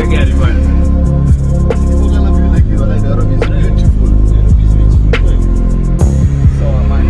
gari bwana. Sawa man.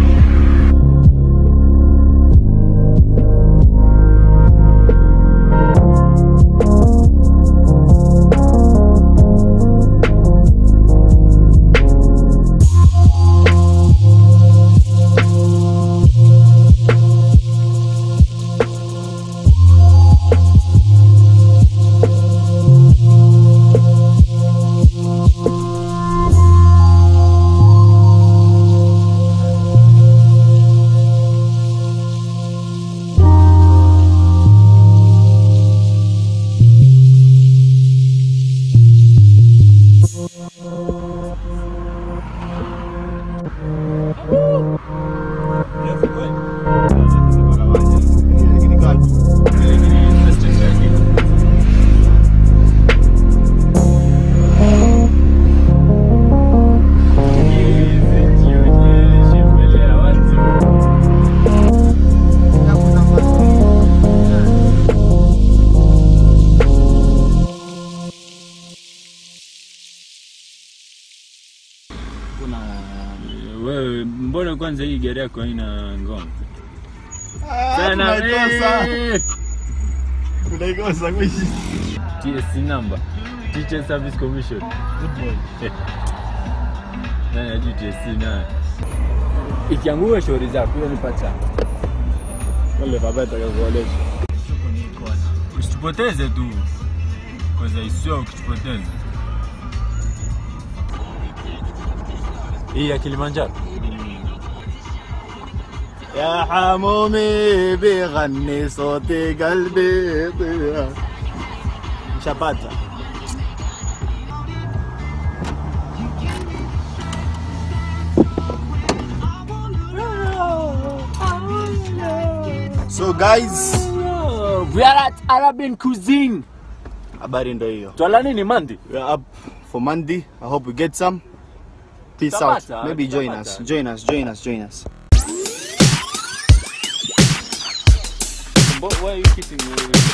Wewe mbona kwanza hii gari yako haina ngoma? tunaikosa. eh, Tunaikosa kuishi. TSC number. Teacher Service Commission. Nani ajui TSC na ikiangua shauri zako hiyo nipata. Wale baba atakakuolesha. Usitupoteze tu. Kwanza isio ukitupoteza. Hii ya Kilimanjaro. يا حمومي بغني صوتي قلبي يطير شباتا So guys, We are at Arabian cuisine. habari ndo hiyo. Twala nini mandi? We are up for Monday. I hope we get some. Peace Tabata, out. Maybe join us. Tabata. Join us. Join us. Join us. Why are you kissing me?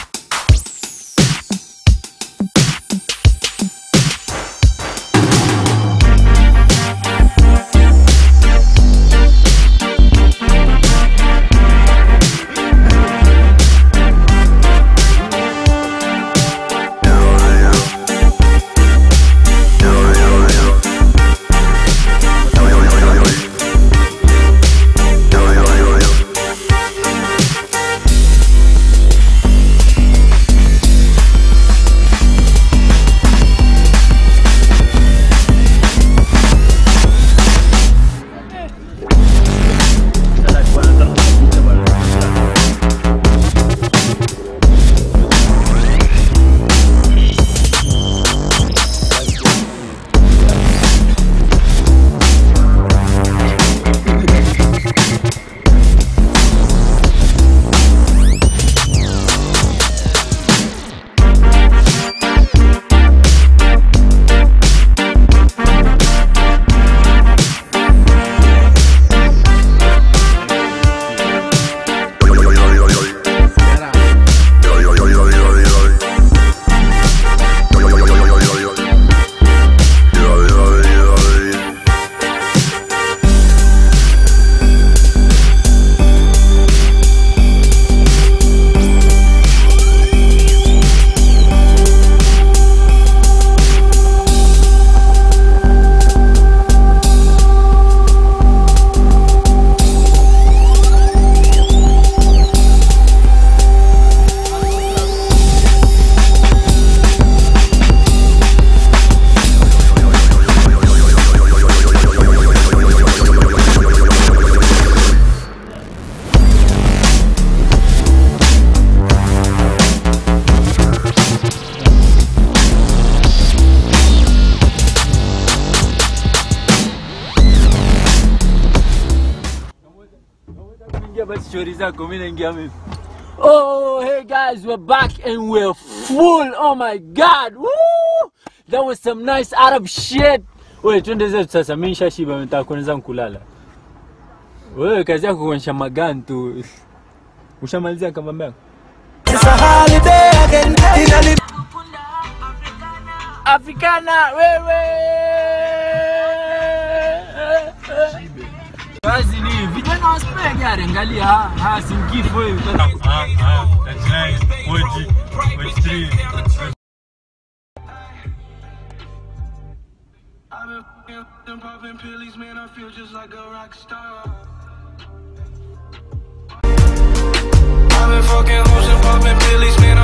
Ingia basi stori zako, mimi naingia mimi. Oh, hey guys, we're back and we're full. Oh my god. Woo! That was some nice Arab shit. Wewe twende zetu sasa, mimi nishashiba, nataka kwenda zangu kulala. Wewe kazi yako kuonyesha magani tu. Ushamalizia kama mbaya? It's a holiday again in a Africana wewe. Kazi ni vijana wa spare gari, angalia ha, ha simkifo hivi. Ah, ah, 39, 40, 43. I've been fucking and popping pills, man. I feel just like a rock star. I've been fucking hoes and popping pills, man.